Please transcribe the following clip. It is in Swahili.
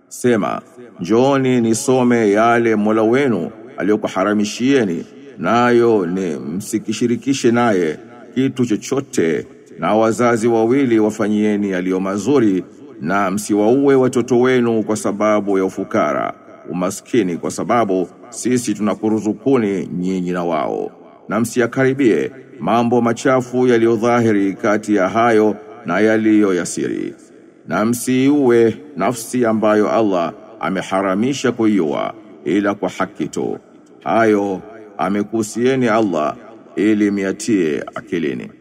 Sema, njooni nisome yale Mola wenu aliyokuharamishieni, nayo ni msikishirikishe naye kitu chochote, na wazazi wawili wafanyieni yaliyo mazuri, na msiwaue watoto wenu kwa sababu ya ufukara, umaskini, kwa sababu sisi tunakuruzukuni nyinyi na wao, na msiyakaribie mambo machafu yaliyodhahiri kati ya hayo na yaliyo yasiri na msiiue nafsi ambayo Allah ameharamisha kuiua ila kwa haki tu. Hayo amekuhusieni Allah ili miatie akilini.